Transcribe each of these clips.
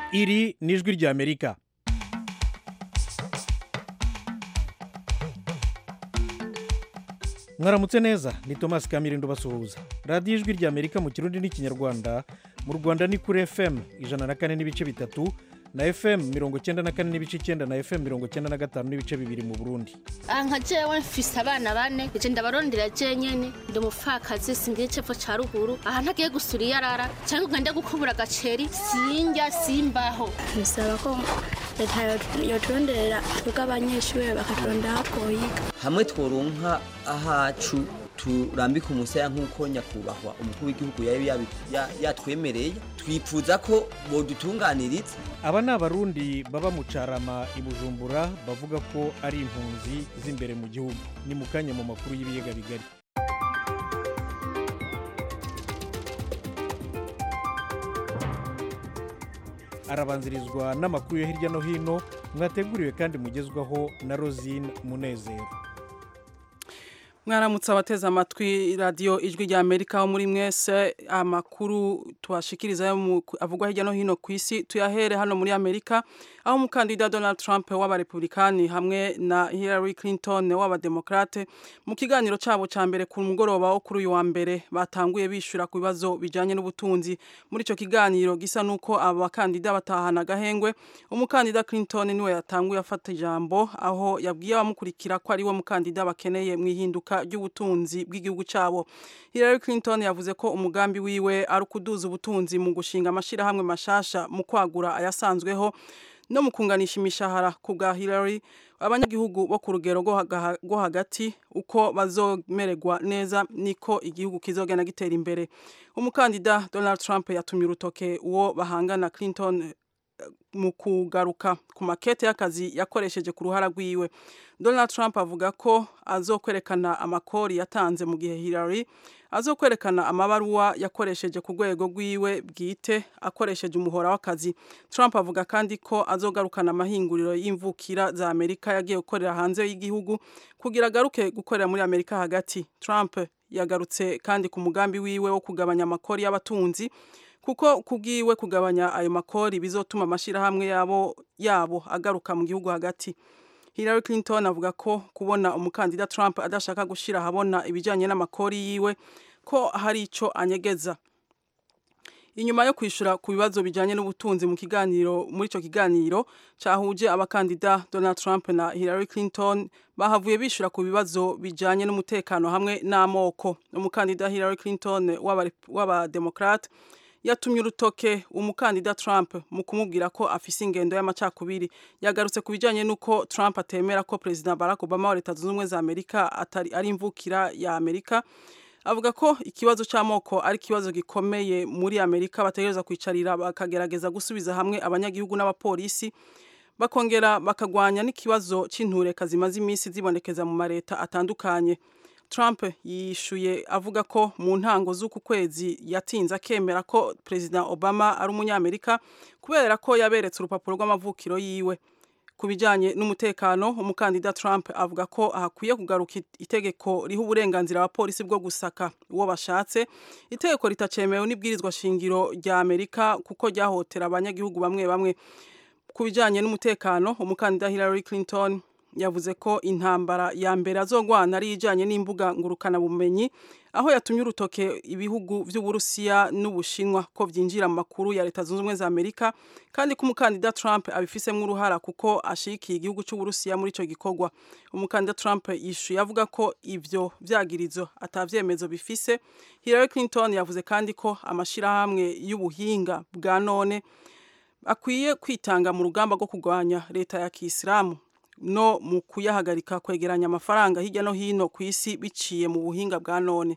iri ni ijwi ry'amerika mwaramutse neza ni thomas kamirindo basuhuza radiyo ijwi ry'amerika mu kirundi n'ikinyarwanda mu rwanda ni kuri fm ijana na kane n'ibice bitatu na fm mirongo icyenda na kane n'ibice icyenda na fm mirongo icyenda na gatanu n'ibice bibiri mu burundi aha nka jewe mfise abana bane ije ndabarondera je nyene ndi umupfakazi singira icepfo ca ruguru aha ntagiye gusura iyarara canke ugende gukubura agaceri sinjya simbaho bisaba ko leta yoturonderera twebwe abanyeshuri bakaturondera twoyiga hamwe tworonka ahacu turambika umusaya nk'uko nyakubahwa umukuru w'igihugu yari yabi- ya- yatwemereye twifuza ko bodutunganiriza aba ni abarundi baba mu carama i bujumbura bavuga ko ari impunzi z'imbere mu gihugu ni mu kanya mu makuru y'ibiyaga bigari arabanzirizwa n'amakuru yo hirya no hino mwateguriwe kandi mugezwaho na rosine munezero mwaramutse abateze amatwi radiyo ijwi rya amerika aho muri mwese amakuru tubashikiriza yo mu- avugwa hirya no hino ku isi tuyahere hano muri amerika aho umukandida donald trump w'abarepublikani hamwe na hillary clinton w'abademokrate mu kiganiro cyabo cya mbere ku mugoroba wo kuri uyu wa mbere batanguye bishyura ku bibazo bijyanye n'ubutunzi muri icyo kiganiro gisa n'uko aba bakandida batahana agahengwe umukandida clinton niwe yatanguye afata ijambo aho yabwiye abamukurikira ko ari we mukandida bakeneye mu ihinduka ry'ubutunzi bw'igihugu cyabo hillary clinton yavuze ko umugambi wiwe ari ukuduza ubutunzi mu gushinga amashyirahamwe mashasha mu kwagura ayasanzweho no mu kunganisha imishahara ku bwa hillary abanyagihugu bo ku rugero rwo haga- rwo hagati uko bazomererwa neza niko igihugu kizogenda gitera imbere umukandida donald trump yatumye urutoke uwo bahangana clinton mu kugaruka ku makete y'akazi yakoresheje ku ruhara rwiwe donald trump avuga ko azokwerekana amakori yatanze mu gihe hillary azokwerekana amabaruwa yakoresheje ku rwego rwiwe bwite akoresheje umuhora w'akazi trump avuga kandi ko azogarukana amahinguriro y'imvukira za amerika yagiye gukorera hanze y'igihugu kugira agaruke gukorera muri amerika hagati trump yagarutse kandi ku mugambi wiwe wo kugabanya amakori y'abatunzi kuko kubwiwe kugabanya ayo makori bizotuma amashyirahamwe yabo yabo agaruka mu gihugu hagati Hillary Clinton avuga ko kubona umukandida Trump adashaka gushyira ahabona ibijyanye n'amakori yiwe ko hari icyo anyegeza inyuma yo kwishyura ku bibazo bijyanye n'ubutunzi mu kiganiro muri icyo kiganiro cyahuje abakandida Donald Trump na Hillary Clinton bahavuye bishyura ku bibazo bijyanye n'umutekano hamwe n'amoko umukandida Hillary Clinton w'aba- w'abademokrate yatumye urutoke umukandida Trump mu kumubwira ko afise ingendo y'amacakubiri yagarutse ku bijyanye n'uko Trump atemera ko Perezida Barack Obama wa Leta Zunze Ubumwe za Amerika atari ari imvukira ya Amerika avuga ko ikibazo cy'amoko ari ikibazo gikomeye muri Amerika bategereza kwicarira bakagerageza gusubiza hamwe abanyagihugu n'abapolisi bakongera bakagwanya n'ikibazo cy'intureka zimaze iminsi zibonekeza mu mareta atandukanye Trump yishuye avuga ko mu ntango z'uku kwezi yatinze akemera ko Perezida Obama ari umunyamerika kubera ko yaberetse urupapuro rw'amavukiro yiwe ku bijyanye n'umutekano umukandida Trump avuga ko hakwiye kugaruka it- itegeko riha uburenganzira abapolisi bwo gusaka uwo bashatse itegeko ritacemewe n'ibwirizwa shingiro rya Amerika kuko ryahotera abanyagihugu bamwe bamwe ku bijyanye n'umutekano umukandida Hillary Clinton yavuze ko intambara ya mbere azogwana ari ijyanye n'imbuga ngurukanabumenyi aho yatumye urutoke ibihugu by'uburusiya n'ubushinwa ko byinjira mu makuru ya leta zunze ubumwe za amerika kandi ko umukandida trump abifisemo uruhara kuko ashigikiye igihugu cy'uburusiya muri icyo gikorwa umukandida trump yishuye avuga ko ibyo byagirizo atabyemezo bifise hillary clinton yavuze kandi ko amashyirahamwe y'ubuhinga bwa none akwiye kwitanga mu rugamba rwo kurwanya leta ya kisilamu no mu kuyahagarika kwegeranya amafaranga hirya no hino ku isi biciye mu buhinga bwa none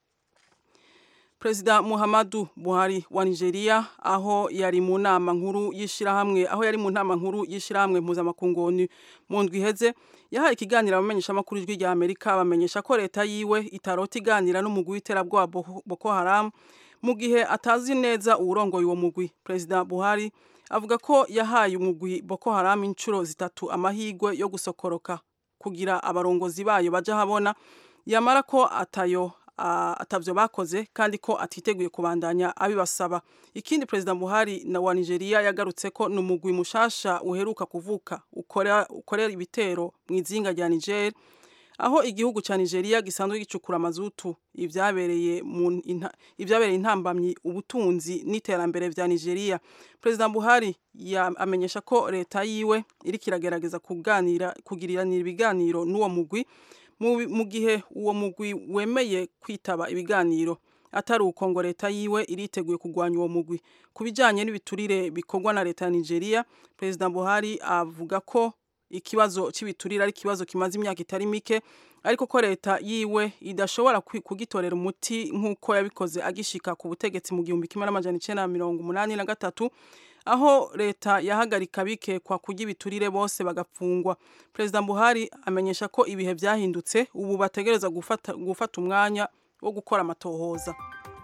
Perezida Muhammadu Buhari wa Nigeria aho yari mu nama nkuru y'ishirahamwe aho yari mu nama nkuru y'ishirahamwe mpuzamakungu ONU mu ndwi iheze yahaye ikiganiro abamenyesha amakuru ijwi rya Amerika bamenyesha ko leta yiwe itarota iganira n'umugwi w'iterabwoba Boko- Boko Haram mu gihe atazi neza uwurongoye uwo mugwi Perezida Buhari avuga ko yahaye umugwi Boko Haram inshuro zitatu amahigwe yo gusokoroka kugira abarongozi bayo baja habona yamara ko atayo atavyo bakoze kandi ko atiteguye kubandanya abibasaba ikindi perezida Buhari na wa Nigeria yagarutse ko numugwi mushasha uheruka kuvuka ukorera ukorera ibitero mu izinga rya Niger aho igihugu ca Nigeria gisanzwe gicukura mazutu ivyabereye mu ivyabereye intambamyi ubutunzi n'iterambere vya Nigeria President Buhari amenyesha ko leta yiwe iri kiragerageza kuganira kugiriranira ibiganiro n'uwo mugwi mu gihe uwo mugwi wemeye kwitaba ibiganiro atari uko ngo leta yiwe iriteguye kurwanya uwo mugwi ku bijanye n'ibiturire bikorwa na leta ya Nigeria President Buhari avuga ko ikibazo cy'ibiturire ari ikibazo kimaze imyaka itari mike ariko ko leta yiwe idashobora kugitorera umuti nk'uko yabikoze agishika ku butegetsi mu gihumbi kimwe n'amajana icenda mirongo umunani na gatatu aho leta yahagarika bikekwa kurya ibiturire bose bagapfungwa perezida buhari amenyesha ko ibihe byahindutse ubu bategereza gufata, gufata umwanya wo gukora amatohoza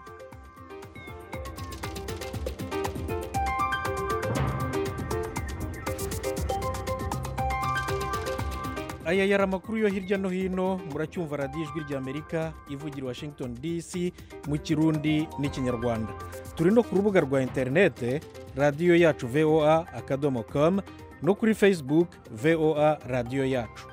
aya yari amakuru yo hirya no hino muracyumva radiyo ijwi ry'amerika ivugira i washington dc mu kirundi n'ikinyarwanda turi no ku rubuga rwa interinete radiyo yacu voa akadomo com no kuri facebook voa radiyo yacu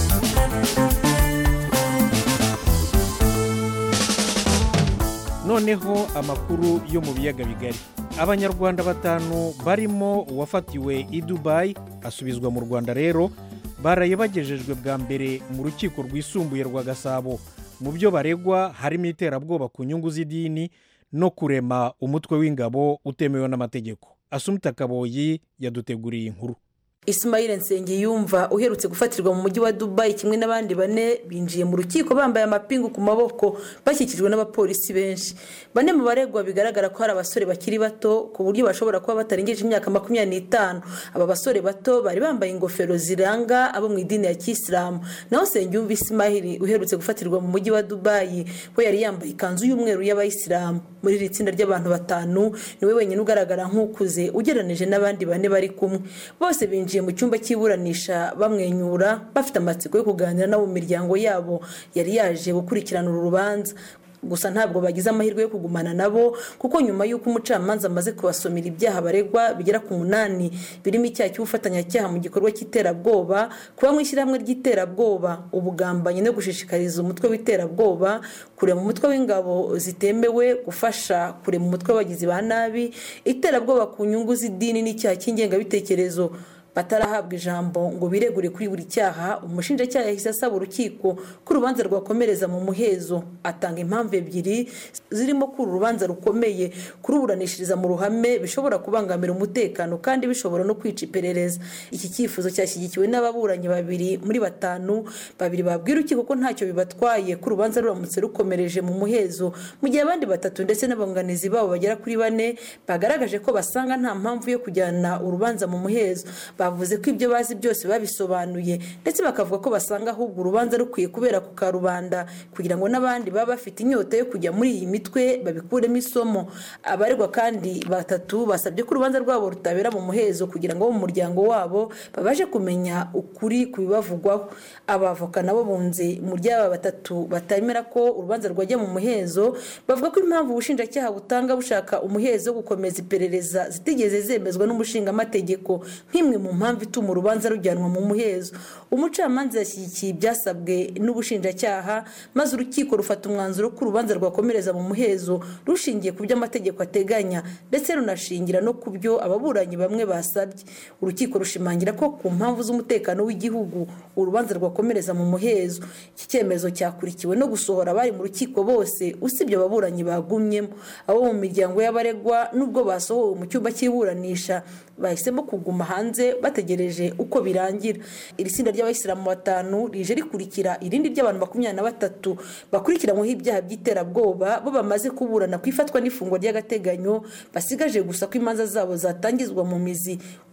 noneho amakuru yo mu biyaga bigari abanyarwanda batanu barimo uwafatiwe i dubayi asubizwa mu rwanda rero baraye bagejejwe bwa mbere mu rukiko rwisumbuye rwa gasabo mu byo baregwa harimo iterabwoba ku nyungu z'idini no kurema umutwe w'ingabo utemewe n'amategeko asumita kaboyi yaduteguriye inkuru Ismail Nsengiyumva uherutse gufatirwa mu mujyi wa Dubai kimwe n'abandi bane binjiye mu rukiko bambaye amapingu ku maboko bashyikijwe n'abapolisi benshi bane mu baregwa bigaragara ko hari abasore bakiri bato ku buryo bashobora kuba batarengeje imyaka makumyabiri n'itanu aba basore bato bari bambaye ingofero ziranga abo mu idini ya kisilamu naho Nsengiyumva Ismail uherutse gufatirwa mu mujyi wa Dubai we yari yambaye ikanzu y'umweru y'abayisilamu muri iri tsinda ry'abantu batanu niwe wenyine ugaragara nk'ukuze ugereranije n'abandi bane bari kumwe bose binjiye mu cyumba cy'iburanisha bamwenyura bafite amatsiko yo kuganira nabo mu miryango yabo yari yaje gukurikirana uru rubanza gusa ntabwo bagize amahirwe yo kugumana nabo kuko nyuma y'uko umucamanza amaze kubasomera ibyaha baregwa bigera ku munani birimo icyaha cy'ubufatanyacyaha mu gikorwa cy'iterabwoba kuba mu ishyirahamwe ry'iterabwoba ubugambanyi no gushishikariza umutwe w'iterabwoba kurema umutwe w'ingabo zitemewe gufasha kurema umutwe w'abagizi ba nabi iterabwoba ku nyungu z'idini n'icyaha cy'ingengabitekerezo batarahabwa ijambo ngo biregure kuri buri cyaha umushinjacyaha yahise asaba urukiko ko urubanza rwakomereza mu muhezo atanga impamvu ebyiri zirimo ko uru rubanza rukomeye kuruburanishiriza mu ruhame bishobora kubangamira umutekano kandi bishobora no kwica iperereza iki cyifuzo cyashyigikiwe n'ababuranyi babiri muri batanu babiri babwira urukiko ko ntacyo bibatwaye ko urubanza ruramutse rukomereje mu muhezo mu gihe abandi batatu ndetse n'abunganizi babo bagera kuri bane bagaragaje ko basanga nta mpamvu yo kujyana urubanza mu muhezo bavuze ko ibyo bazi byose babisobanuye ndetse bakavuga ko basanga ahubwo urubanza rukwiye kubera ku karubanda kugira ngo n'abandi baba bafite inyota yo kujya muri iyi mitwe babikuremo isomo abaregwa kandi batatu basabye ko urubanza rwabo rutabera mu muhezo kugira ngo bo mu muryango wabo babashe kumenya ukuri ku bibavugwaho abavoka nabo bunze mu ry'aba batatu batemera ko urubanza rwajya mu muhezo bavuga ko impamvu ubushinjacyaha butanga bushaka umuhezo wo gukomeza iperereza zitigeze zemezwa n'umushingamategeko nk'imwe mu mpamvu ituma urubanza rujyanwa mu muhezo umucamanza yashyigikiye ibyasabwe n'ubushinjacyaha maze urukiko rufata umwanzuro ko urubanza rwakomereza mu muhezo rushingiye ku byo amategeko ateganya ndetse runashingira no ku byo ababuranyi bamwe basabye urukiko rushimangira ko ku mpamvu z'umutekano w'igihugu urubanza rwakomereza mu muhezo iki cyemezo cyakurikiwe no gusohora abari mu rukiko bose usibye ababuranyi bagumyemo abo mu miryango y'abaregwa n'ubwo basohowe mu cyumba cy'iburanisha bahisemo kuguma hanze bategereje uko birangira iri tsinda ry'abayisilamu batanu rije rikurikira irindi ry'abantu makumyabiri na batatu bakurikiranyweho ibyaha by'iterabwoba bo bamaze kuburana ku ifatwa n'ifungwa ry'agateganyo basigaje gusa ko imanza zabo zatangizwa mu mizi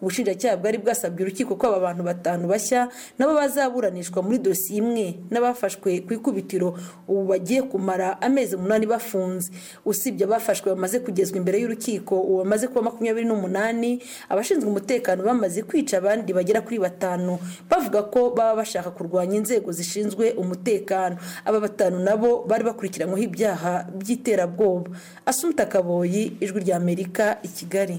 ubushinjacyaha bwari bwasabye urukiko ko aba bantu batanu bashya nabo bazaburanishwa muri dosiye imwe n'abafashwe ku ikubitiro ubu bagiye kumara amezi umunani bafunze usibye abafashwe bamaze kugezwa imbere y'urukiko ubu bamaze kuba makumyabiri n'umunani abashinzwe umutekano bamaze kwica abandi bagera kuri batanu bavuga ko baba bashaka kurwanya inzego zishinzwe umutekano aba batanu nabo bari bakurikiranyweho ibyaha by'iterabwoba asumta kaboyi ijwi rya amerika i kigali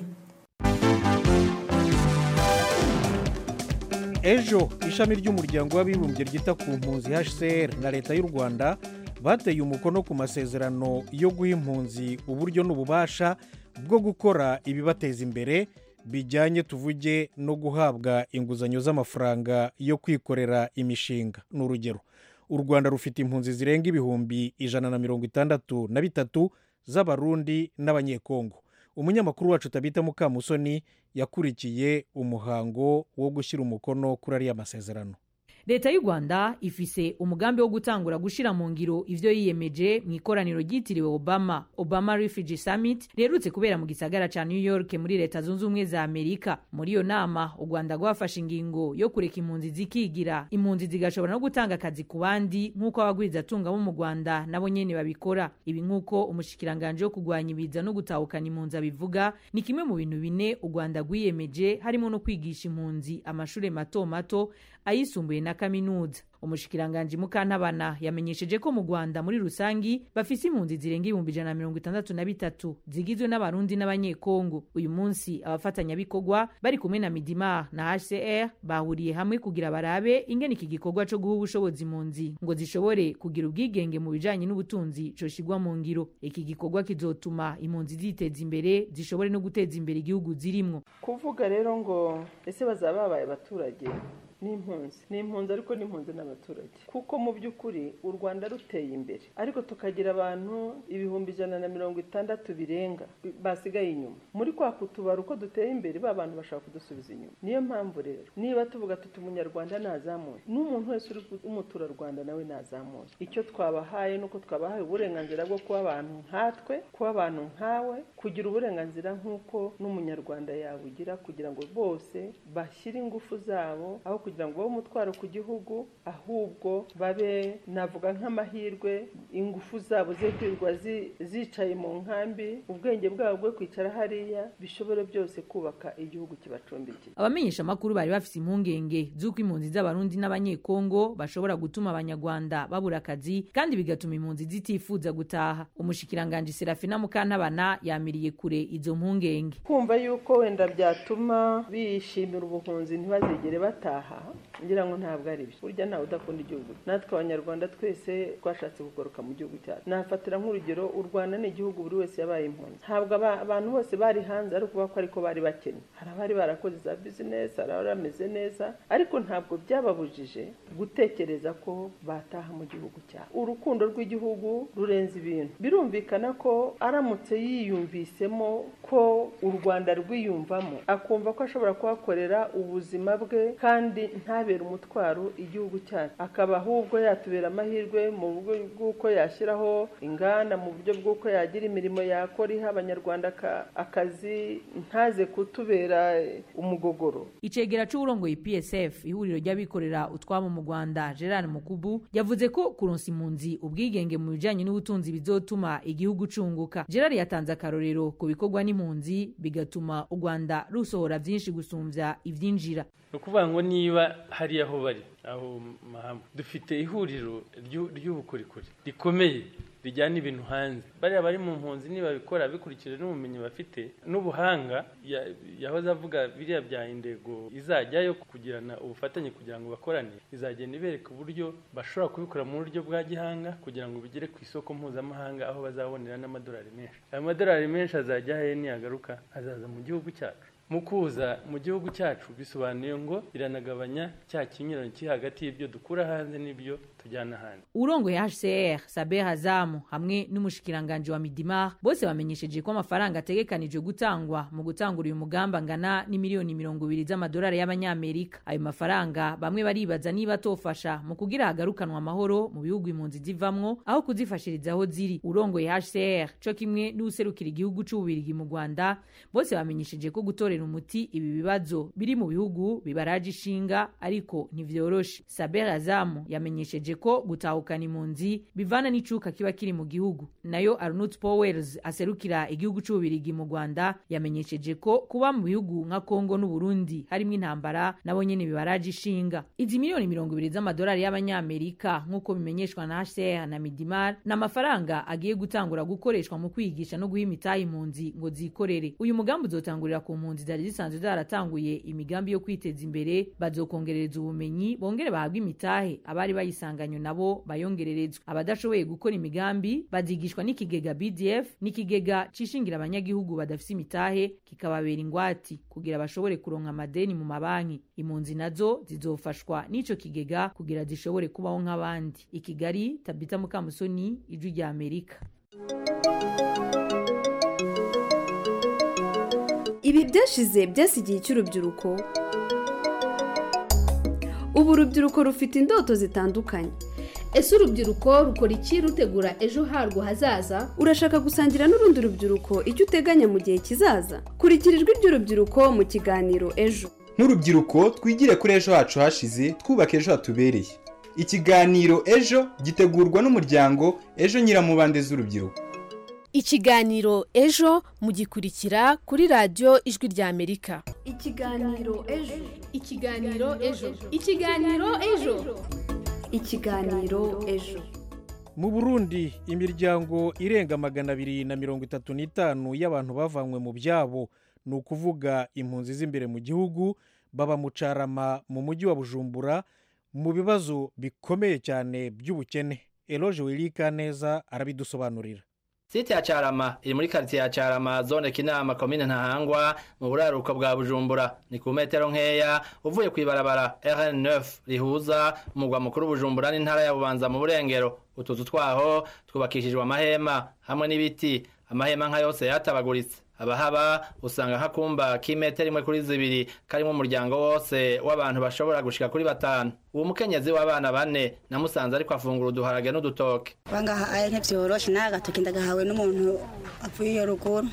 ejo ishami ry'umuryango w'abibumbye ryita ku mpunzi hcr na leta y'u rwanda bateye umukono ku masezerano yo guha impunzi uburyo n'ububasha bwo gukora ibibateza imbere bijyanye tuvuge no guhabwa inguzanyo z'amafaranga yo kwikorera imishinga ni urugero u rwanda rufite impunzi zirenga ibihumbi ijana na mirongo itandatu na bitatu z'abarundi n'abanyekongo umunyamakuru wacu tabita mukamusoni yakurikiye umuhango wo gushyira umukono kuri ariya masezerano leta y'u rwanda ifise umugambi wo gutangura gushyira mu ngiro ivyo yiyemeje mu ikoraniro ryitiriwe obama obama refugee summit riherutse kubera mu gisagara ca new york muri leta zunze ubumwe za amerika muri iyo nama u rwanda rwafashe ingingo yo kureka impunzi zikigira impunzi zigashobora no gutanga akazi ku bandi nk'uko abagwirizatunga bo mu rwanda nabo nyene babikora ibi nk'uko umushikiranganje wo kurwanya ibiza no gutahukana impunzi abivuga ni kimwe mu bintu bine u rwanda rwiyemeje harimo no kwigisha impunzi amashuri mato mato ayisumbuye na kaminuza umushikiranganji mukantabana yamenyesheje ko mu rwanda muri rusangi bafise impunzi zirenga ibihumbi ijana na mirongo itandatu na bitatu zigizwe n'abarundi n'abanyekongo uyu munsi abafatanyabikorwa bari kumwe na midimar na hcr bahuriye hamwe kugira barabe ingene iki gikorwa co guha ubushobozi impunzi ngo zishobore kugira ubwigenge mu bijanye n'ubutunzi coshigwa mu ngiro iki gikorwa kizotuma impunzi ziteza imbere zishobore no guteza imbere igihugu zirimwo kuvuga rero ngo ese bazaba babaye abaturage n'impunzi ni impunzi ariko n'impunzi n'abaturage kuko mu by'ukuri u rwanda ruteye imbere ariko tukagira abantu ibihumbi ijana na mirongo itandatu birenga basigaye inyuma muri kwa kutubara uko duteye imbere ba bantu bashaka kudusubiza inyuma niyo mpamvu rero niba tuvuga tuti umunyarwanda nazamuye n'umuntu wese uri umuturarwanda nawe nazamuye icyo twabahaye ni uko twabahaye uburenganzira bwo kuba abantu nkatwe kuba abantu nkawe kugira uburenganzira nk'uko n'umunyarwanda yabugira kugira ngo bose bashyire ingufu zabo aho kugira ngo babe umutwaro ku gihugu ahubwo babe navuga nk'amahirwe ingufu zabo ze kwirirwa zicaye mu nkambi ubwenge bwabo bwo kwicara hariya bishobore byose kubaka igihugu kibacumbikiye abamenyesha amakuru bari bafite impungenge z'uko impunzi z'abarundi n'abanyekongo bashobora gutuma abanyarwanda babura akazi kandi bigatuma impunzi zitifuza gutaha umushikiranganji serafina mukantabana yamiriye kure izo mpungenge kumva yuko wenda byatuma bishimira ubuhunzi ntibazigere bataha ngira ngo ntabwo ari byo burya ntawe udakunda igihugu natwe abanyarwanda twese twashatse kugoroka mu gihugu cyacu nafatira nk'urugero u rwanda ni igihugu buri wese yabaye impunzi ntabwo abantu bose bari hanze ari ukuvuga ko ariko bari bakennye hari abari barakoze za bizinesi hari abari bameze neza ariko ntabwo byababujije gutekereza ko bataha mu gihugu cyabo urukundo rw'igihugu rurenze ibintu birumvikana ko aramutse yiyumvisemo ko u rwanda rwiyumvamo akumva ko ashobora kuhakorera ubuzima bwe kandi ntabere umutwaro igihugu cyacu akaba ahubwo yatubera amahirwe mu buryo bw'uko yashyiraho inganda mu buryo bw'uko yagira imirimo yakora iha abanyarwanda akazi ntaze kutubera umugogoro icegera c'uburongoye psf ihuriro ry'abikorera utwabo mu rwanda gerard mukubu yavuze ko kuronsa impunzi ubwigenge mu bijanye n'ubutunzi bizotuma igihugu cunguka gerard yatanze akarorero ku bikorwa n'impunzi bigatuma u rwanda rusohora vyinshi gusumvya ivyinjira ni ukuvuga ngo niba hariya aho bari aho mahama dufite ihuriro ry'ubukorikori rikomeye rijyana ibintu hanze bariya bari mu mpunzi nibabikora bikurikije n'ubumenyi bafite n'ubuhanga yahoze avuga biriya bya indego izajyayo kugirana ubufatanye kugira ngo bakorane izagenda ibereka uburyo bashobora kubikora mu buryo bwa gihanga kugira ngo bigere ku isoko mpuzamahanga aho bazabonera n'amadolari menshi ayo madolari menshi azajya he niyagaruka azaza mu gihugu cyacu mu kuza mu gihugu cyacu bisobanuye ngo iranagabanya cya kinyuranyo kiri hagati y'ibyo dukura hanze n'ibyo tujyana ahandi urongoye hcr saber hazamu hamwe n'umushikiranganji wa midimar bose bamenyesheje ko amafaranga ategekanijwe gutangwa mu gutangura uyu mugambi angana n'imiliyoni mirongo ibiri z'amadolari y'abanyamerika ayo mafaranga bamwe baribaza niba atofasha mu kugira hagarukanwa amahoro mu bihugu impunzi zivamwo aho kuzifashiriza aho ziri urongoye hcr co kimwe n'userukira igihugu c'ububirigi mu rwanda bose bamenyesheje ko gutorera umuti ibi bibazo biri mu bihugu bibaraje ishinga ariko ntivyoroshe saber azamu yamenyesheje ko gutahukana impunzi bivana n'icuka kiba kiri mu gihugu nayo arnut powers aserukira igihugu c'ububirigi mu rwanda yamenyesheje ko kuba mu bihugu nka kongo n'uburundi harimwo intambara nabo nyene bibaraje ishinga izi miliyoni mirongo ibiri z'amadolari y'abanyamerika nk'uko bimenyeshwa na hcr na midimar ni amafaranga agiye gutangura gukoreshwa mu kwigisha no guha imitahe impunzi ngo zikorere uyu mugambi uzotangurira ku mpunzi zari zisanzwe zaratanguye imigambi yo kwiteza imbere bazokongerereza ubumenyi bongere bahabwe imitahe abari bayisanganywe nabo bayongererezwa abadashoboye gukora imigambi bazigishwa n'ikigega bdf n'ikigega cishingira abanyagihugu badafise imitahe kikababera ingwati kugira bashobore kuronka amadeni mu mabanki impunzi nazo zizofashwa n'ico kigega kugira zishobore kubaho nk'abandi i kigali tabita mukamusoni ijwi rya amerika ibi byashize byasigiye cy'urubyiruko ubu urubyiruko rufite indoto zitandukanye ese urubyiruko rukora iki rutegura ejo harwo hazaza urashaka gusangira n'urundi rubyiruko icyo uteganya mu gihe kizaza kurikira ijwi ry'urubyiruko mu kiganiro ejo nk'urubyiruko twigire kuri ejo hacu hashize twubaka ejo hatubereye ikiganiro ejo gitegurwa n'umuryango ejo nyiramubande z'urubyiruko ikiganiro ejo mugikurikira kuri radiyo ijwi rya amerika ikiganiro ejo ikiganiro ejo ikiganiro ejo ikiganiro ejo mu burundi imiryango irenga magana abiri na mirongo itatu n'itanu y'abantu bavanywe mu byabo ni ukuvuga impunzi z'imbere mu gihugu baba mu carama mu mujyi wa bujumbura mu bibazo bikomeye cyane by'ubukene eloge wirika neza arabidusobanurira site ya carama iri muri karitsiye ya carama zone kinama komine ntahangwa mu buraruko bwa bujumbura ni ku metero nkeya uvuye ku ibarabara rn9 rihuza umugwa mukuru bujumbura n'intara ya bubanza mu burengero utuzu twaho twubakishijwe amahema hamwe n'ibiti amahema nka yose yatabaguritse abahaba usanga nk'akumba k'imetero imwe kuri zibiri karimo umuryango wose w'abantu bashobora gushika kuri batanu uwo mukenyezi w'abana bane namusanze ariko afungura uduharage n'udutoke bangaha aye ntibyoroshe nawe agatoki ndagahawe n'umuntu avuye iyo ruguru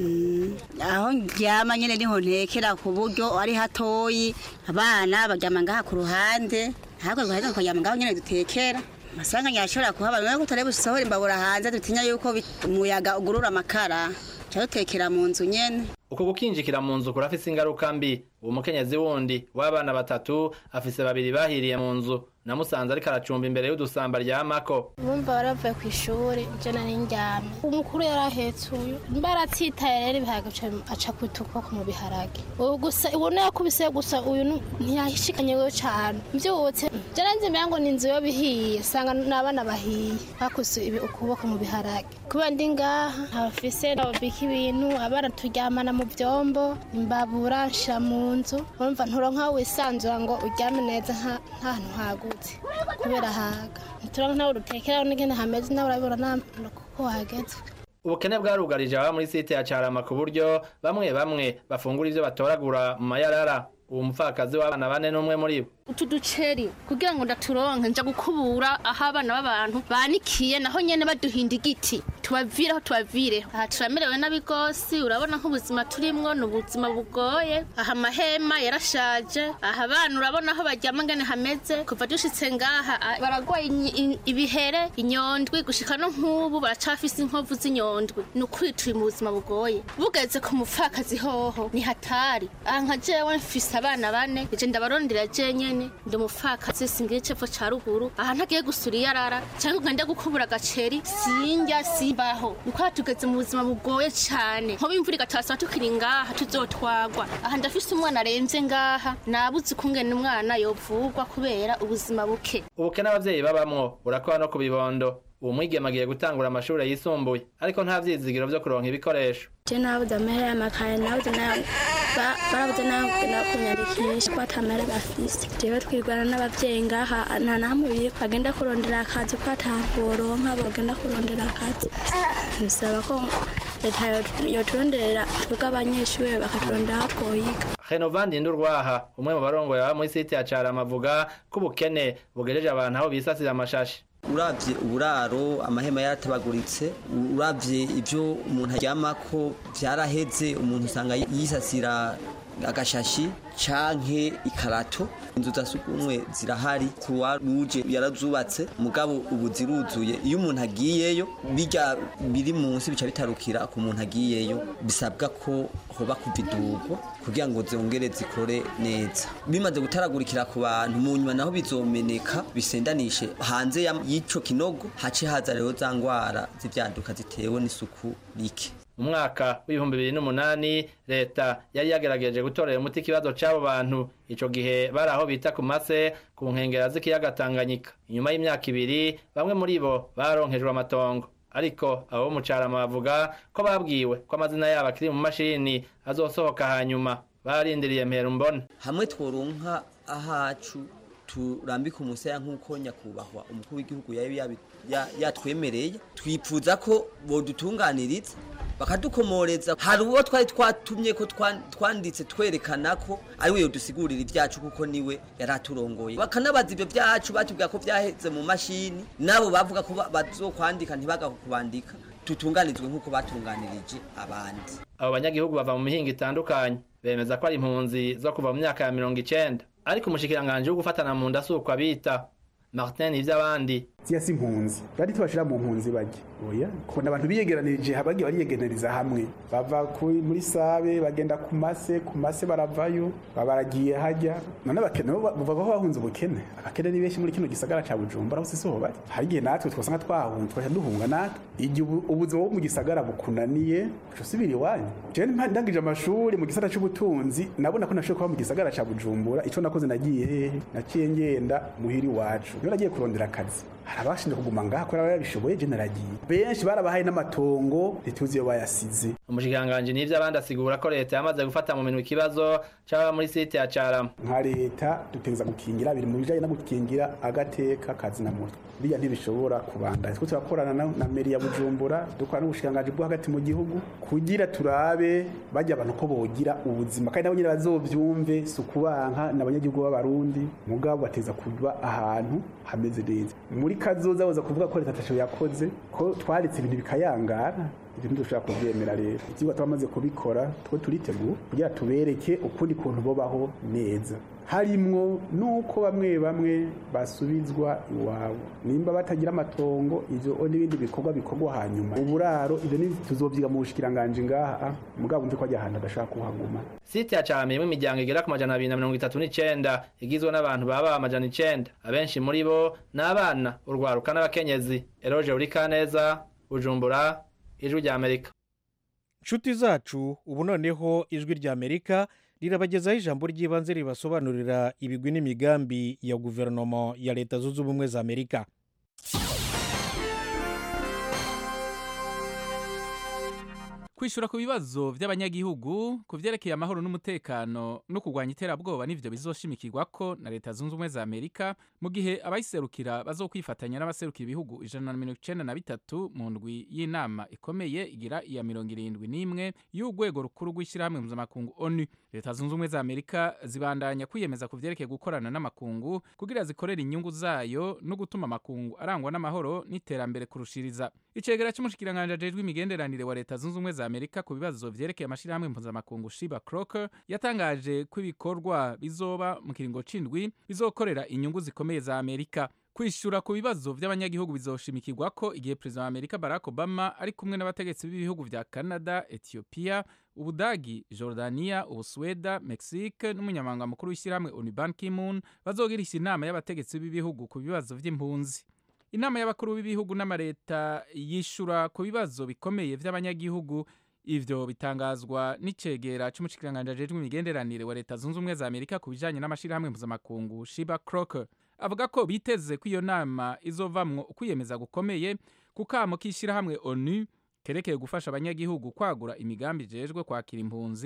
aho ndyama nyine niho ntekera ku buryo ari hatoyi abana baryama ngaha ku ruhande ntabwo ruhande tukaryama ngaho nyine dutekera amasanga nyashobora kuhaba niyo kutareba usohora imbabura hanze dutinya yuko umuyaga ugurura amakara dutekera mu nzu nyene uko gukinjikira mu nzu kurafise ingaruka mbi uwo mukenyezi wundi w'abana batatu afise babiri bahiriye mu nzu namusanze ariko aracumba imbere y'udusamba ryamako bumva baravuye ku ishuri ibyo nari ndyamye umukuru yari ahetse uyu mba aratsitaye rero ibiharage aca kwita ukuboko mu biharage ubu gusa ubona yakubise gusa uyu ntiyashikanye we cyane mbyutse byaranze mbere ngo ni inzu yo bihiye usanga n'abana bahiye bakuse ukuboko mu biharage kuba ndi ngaha ntabafise ntababika ibintu abana turyamana mu byombo imbabura nshira mu nzu urumva nturonka wisanzura ngo uryame neza nta hantu hagutse kubera haga ntituronka nawe urutekeraho n'ingene hameze nawe urabibona kuko wahageze ubukene bwarugarije ababa muri site ya carama ku buryo bamwe bamwe bafungura ivyo batoragura mu mayarara uwo mupfakazi w'abana bane n'umwe muri bo utu duceri kugira ngo ndaturonke nja gukubura aho abana b'abantu banikiye naho nyene baduhinda igiti tubavireho tubavireho aha turamerewe nabi rwose urabona nk'ubuzima turimwo ni ubuzima bugoye aha amahema yarashaje aha abana urabona aho baryama ngene hameze kuva dushitse ngaha baragwaye ibihere inyondwi gushika no nk'ubu baracafise inkovu z'inyondwi ni ukuri turi mu buzima bugoye bugeze ku mupfakazi hoho ni hatari aha nka jewe mfise abana bane ije ndabarondera jenyene ndi umupfakazi singira icepfo ca ruguru aha ntagiye gusura iyarara canke ngende gukubura agaceri sinjya simbaho niko tugeze mu buzima bugoye cane nkoba imvura igatasaba tukiri ngaha tuzotwagwa aha ndafise umwana aremvye ngaha nabuze ukungene umwana yovugwa kubera ubuzima buke ubukene abavyeyi babamwo burakora no ku bibondo uwo mwigeme agiye gutangura amashuri yisumbuye ariko nta vyizigiro vyo kuronka ibikoresho je nabuze amahera y'amakaye nabuze Ba- barabuze nawe kugenda kunyandikisha ko atamera bafise jewe twirwana n'abavyeyi ngaha nta namwe biri bagenda kurondera akazi ko ataboronka bagenda kurondera akazi bisaba ko leta yo- yoturonderera twebwe abanyeshuri bakaturondera aho twoyiga Renovandi Ndurwaha umwe mu barongoye aba muri site ya Carama avuga ko ubukene bugejeje abantu aho bisasira amashashi uravye uburaro amahema yaratabaguritse uravye ivyo umuntu aryamako vyaraheze umuntu usanga yisasira agashashi canke ikarato inzu za sugumwe zirahari kuwa ruje yarazubatse mugabo ubu ziruzuye iyo umuntu agiyeyo bijya biri munsi bica bitarukira ku muntu agiyeyo bisabwa ko hoba kuva idurwa kugira ngo zongere zikore neza bimaze gutaragurikira ku bantu mu nyuma naho bizomeneka bisendanishe hanze ya- y'ico kinogo hace haza rero za ngwara z'ivyaduka zitewe n'isuku rike mu mwaka w'ibihumbi bibiri n'umunani leta yari yagerageje gutorera umuti ikibazo c'abo bantu ico gihe bari aho bita ku mase ku nkengera z'ikiyaga tanganyika inyuma y'imyaka ibiri bamwe muri bo baronkejwe amatongo ariko abo mu carama bavuga ko babwiwe ko amazina yabo akiri mu mashini azosohoka hanyuma barindiriye mpera mbona hamwe tworonka ahacu turambika umusaya nk'uko nyakubahwa umukuru w'igihugu yari yabi- ya- yatwemereye twipfuza ko bodutunganiriza bakadukomoreza hari uwo twari twatumye ko twan- twanditse twerekana ko ari we yodusigurira ibyacu kuko niwe yari aturongoye bakanabaza ibyo byacu batubwira ko byaheze mu mashini nabo bavuga ko ba- bazokwandika ntibagakubandika tutunganizwe nk'uko batunganirije abandi abo banyagihugu bava mu mihingo itandukanye bemeza ko ari impunzi zo kuva mu myaka ya mirongo icenda ariko umushikiranganji wo gufatana mu nda si uko abita martin ivy'abandi ziya si impunzi bari tubashira mu mpunzi bajya oya kubona abantu biyegeranirije bagiye bariyegeraniriza hamwe bava ku- muri sabe bagenda ku mase ku mase baravayo babaragiye hajya none abakene bo bava aho bahunze ubukene abakene ni benshi muri kino gisagara ca bujumbura aho siho bari hari igihe natwe twasanga twahunze twaca duhunga natwe igihe ubu- ubuzima bwo mu gisagara bukunaniye uca usubira iwanyu jewe mpa- ndangije amashuri mu gisata c'ubutunzi nabona ko nashoboye kuba mu gisagara ca bujumbura ico nakoze nagiye hehe naciye ngenda muhira iwacu niyo nagiye kurondera akazi hari abashinzwe kuguma ngaha kubera babishoboye je naragiye benshi barabahaye n'amatongo ntituzi iyo bayasize umushikiranganji n'ivy'abandi asigura ko leta yamaze gufata mu minwe ikibazo c'ababa muri site ya carama nka leta dutegereza gukingira biri mu bijanye no gukingira agateka kazina muntu biriya ntibishobora kubandanya twe turakorana na, na meri ya bujumbura dukora n'ubushikiranganji bwo hagati mu gihugu kugira turabe bajya abantu ko bogira ubuzima kandi nabo nyene bazovyumve si ukubanka n'abanyagihugu b'abarundi mugabo bateza kuba ahantu hameze neza muri kazoza boza kuvuga ko leta atasho yakoze ko twaretse ibintu bikayangara ibyo ntidushobora kubyemera rero ikigo twamaze kubikora two turiteguye kugira tubereke ukundi kuntu bobaho neza harimwo nuko bamwe bamwe basubizwa iwabo nimba batagira amatongo ivyo n'ibindi bikorwa bikorwa hanyuma uburaro ivyo ni tuzovyiga mu bushikiranganje ngaha mugabo mve ko ajya ahantu adashaka kuhaguma site ya carama irimwo imiryango igera ku majana abiri na mirongo itatu n'icenda igizwe n'abantu baba amajana icenda abenshi muri bo ni abana urwaruka n'abakenyezi eroge urikaneza bujumbura ijwi rya amerika nshuti zacu ubu noneho ijwi rya amerika rirabagezaho ijambo ry'ibanze ribasobanurira ibigwi n'imigambi ya guverinoma ya leta zunze ubumwe za amerika kwishura ku bibazo by'abanyagihugu ku byerekeye amahoro n'umutekano no kurwanya iterabwoba n'ivyo bizoshimikirwako na leta zunze ubumwe za amerika mu gihe abayiserukira bazokwifatanya n'abaserukira ibihugu ijana na mirongo icenda na bitatu mu ndwi y'inama ikomeye igira iya mirongo irindwi n'imwe y'urwego rukuru rw'ishyirahamwe mpuzamakungu onu leta zunze ubumwe za amerika zibandanya kwiyemeza ku vyerekeye gukorana n'amakungu kugira zikorere inyungu zayo no gutuma amakungu arangwa n'amahoro n'iterambere kurushiriza icegera c'umushikiranganje ajejwe imigenderanire wa leta zunze ubumwe za amerika ku bibazo vyerekeye amashirahamwe mpuzamakungu shiba croker yatangaje ko ibikorwa bizoba mu kiringo c'indwi bizokorera inyungu zikomeye za amerika kwishura ku bibazo vy'abanyagihugu bizoshimikirwa ko igihe perezida wa amerika barack obama ari kumwe n'abategetsi b'ibihugu vya canada ethiopia ubudagi jordania ubusweda mexique n'umunyamabanga mukuru w'ishyirahamwe onu ban kimun bazogirisha inama y'abategetsi b'ibihugu ku bibazo vy'impunzi inama y'abakuru b'ibihugu n'amareta yishura ku bibazo bikomeye vy'abanyagihugu ivyo bitangazwa n'icegera c'umushikiranganje ajejwe imigenderanire wa leta zunze ubumwe za amerika ku bijanye n'amashirahamwe mpuzamakungu shiba croker avuga ko biteze ko iyo nama izovamwo ukwiyemeza gukomeye ku kamo k'ishyirahamwe onu kerekeye gufasha abanyagihugu kwagura imigambi ijejwe kwakira impunzi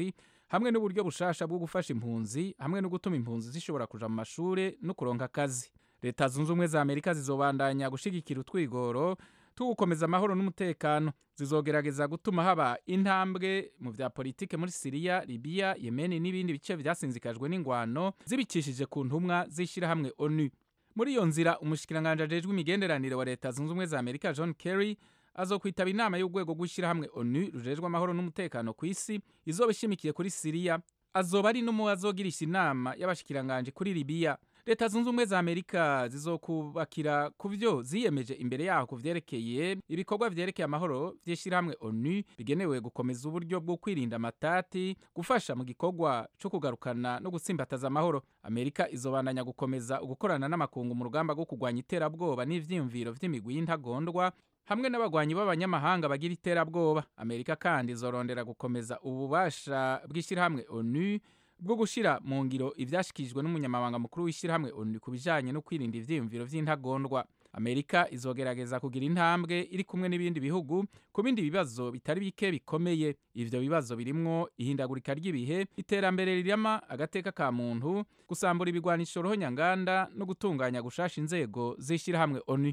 hamwe n'uburyo bushasha bwo gufasha impunzi hamwe no gutuma impunzi zishobora kuja mu mashure no kuronka akazi leta zunze ubumwe za amerika zizobandanya gushigikira utwigoro two gukomeza amahoro n'umutekano zizogerageza gutuma haba intambwe mu vya politike muri siriya libiya yemeni n'ibindi bice vyasinzikajwe n'ingwano zibikishije ku ntumwa z'ishirahamwe onu muri iyo nzira umushikiranganji ajejwe imigenderanire wa leta zunze ubumwe za amerika john kerry azokwitaba inama y'urwego rw'ishyirahamwe onu rujejwe amahoro n'umutekano ku isi izoba ishimikiye kuri siriya azoba ari n'umuwe azogirisha inama y'abashikiranganji kuri libiya leta zunze ubumwe za amerika zizokubakira ku vyo ziyemeje imbere yaho ku vyerekeye ibikorwa vyerekeye amahoro vy'ishyirahamwe onu bigenewe gukomeza uburyo bwo kwirinda amatati gufasha mu gikorwa co kugarukana no gutsimbataza amahoro amerika izobandanya gukomeza ugukorana n'amakungu mu rugamba rwo kurwanya iterabwoba n'ivyiyumviro vy'imigwi y'intagondwa hamwe n'abagwanyi b'abanyamahanga bagira iterabwoba amerika kandi izorondera gukomeza ububasha bw'ishyirahamwe onu bwo gushira mu ngiro ivyashikijwe n'umunyamabanga mukuru w'ishyirahamwe onu ku bijanye no kwirinda ivyiyumviro vy'intagondwa amerika izogerageza kugira intambwe iri kumwe n'ibindi bihugu ku bindi bibazo bitari bike bikomeye ivyo bibazo birimwo ihindagurika ry'ibihe iterambere rirama agateka ka muntu gusambura ibigwanisho rohonyanganda no gutunganya gushasha inzego z'ishyirahamwe onu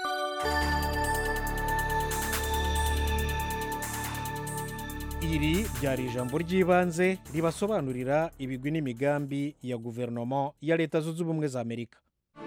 iri ryari ijambo ry'ibanze ribasobanurira ibigwi n'imigambi ya guverinoma ya leta zunze ubumwe za amerika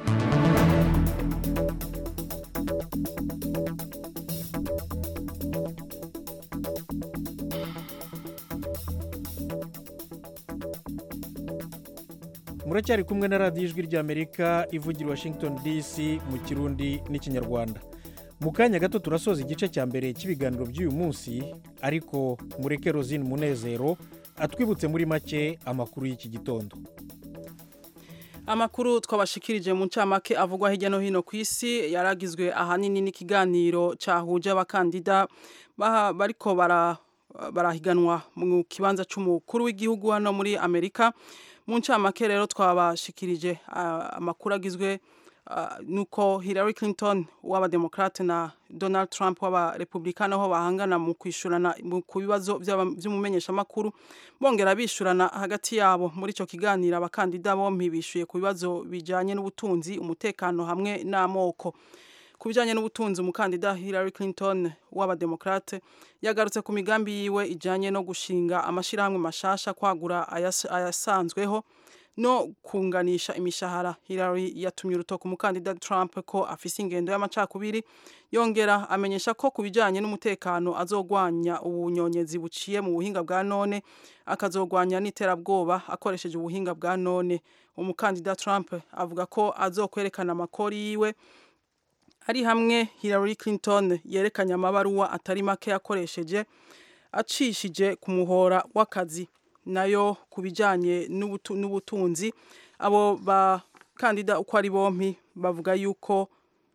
muracyari kumwe na radiyo ijwi ry'amerika ivugira washington dc mu kirundi n'ikinyarwanda mu kanya gato turasoza igice cya mbere cy'ibiganiro by'uyu munsi ariko mureke rozine munezero atwibutse muri make amakuru y'iki gitondo amakuru twabashikirije mu ncamake avugwa hirya no hino ku isi yaragizwe ahanini n'ikiganiro cyahuje abakandida bariko barahiganwa mu kibanza cy'umukuru w'igihugu hano muri amerika mu ncamake rero twabashikirije amakuru agizwe nuko Hillary Clinton w'abademokrate na Donald Trump w'abarepublikani aho bahangana mu kwishurana ku bibazo by'umumenyeshamakuru bongera bishurana hagati yabo muri icyo kiganiro abakandida bombi bishuye ku bibazo bijyanye n'ubutunzi umutekano hamwe n'amoko ku bijyanye n'ubutunzi umukandida Hillary Clinton w'abademokrate yagarutse ku migambi yiwe ijyanye no gushinga amashyirahamwe mashasha kwagura ayasanzweho no kunganisha imishahara Hillary yatumye urutoki umukandida Trump ko afise ingendo y'amacakubiri yongera amenyesha ko ku bijyanye n'umutekano azogwanya ubunyonyezi buciye mu buhinga bwa none akazogwanya n'iterabwoba akoresheje ubuhinga bwa none umukandida Trump avuga ko azokwerekana amakori yiwe ari hamwe Hillary Clinton yerekanye amabaruwa atari make yakoresheje acishije ku muhora w'akazi nayo ku bijyanye n'ubutunzi abo bakandida uko ari bombi bavuga yuko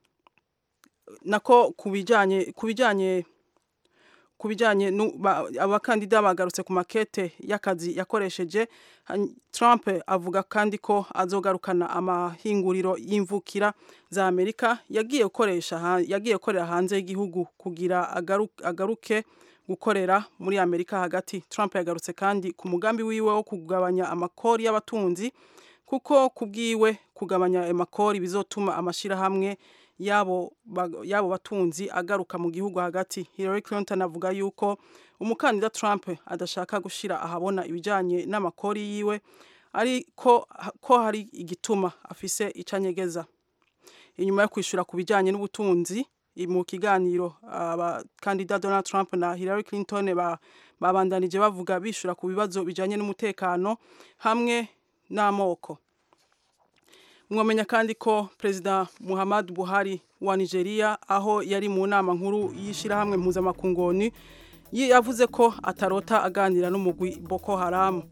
nako ku bijyanye ku bijyanye ku bijyanye abakandida bagarutse ku makete y'akazi yakoresheje Trump avuga kandi ko azogarukana amahinguriro y'imvukira za Amerika yagiye gukoresha yagiye gukorera hanze y'igihugu kugira agaruke gukorera muri Amerika hagati Trump yagarutse kandi ku mugambi wiwe wo kugabanya amakori y'abatunzi kuko kubwiwe kugabanya amakori bizotuma amashirahamwe yabo yabo batunzi agaruka mu gihugu hagati Hillary Clinton avuga yuko umukandida Trump adashaka gushira ahabona ibijanye n'amakori yiwe ariko ko hari igituma afise icanyegeza inyuma yo kwishura ku bijanye n'ubutunzi mu kiganiro abakandida Donald Trump na Hillary Clinton babandanije bavuga bishura ku bibazo bijanye n'umutekano hamwe n'amoko mwamenya kandi ko perezida Muhammad Buhari wa Nigeria aho yari mu nama nkuru y'ishirahamwe mpuzamakungoni yavuze ko atarota aganira n'umugwi Boko Haram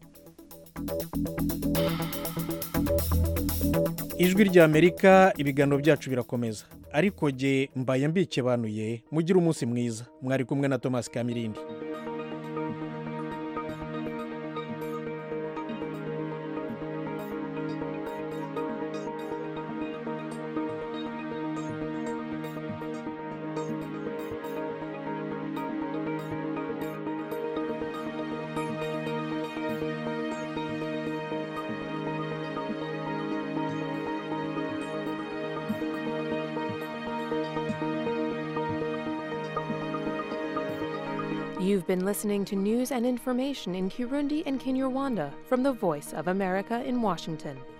ijwi ry'amerika ibiganiro byacu birakomeza ariko jye mbaye mbikebanuye mugire umunsi mwiza mwari kumwe na thomas kamirindi You've been listening to news and information in Kirundi and Kinyarwanda from the Voice of America in Washington.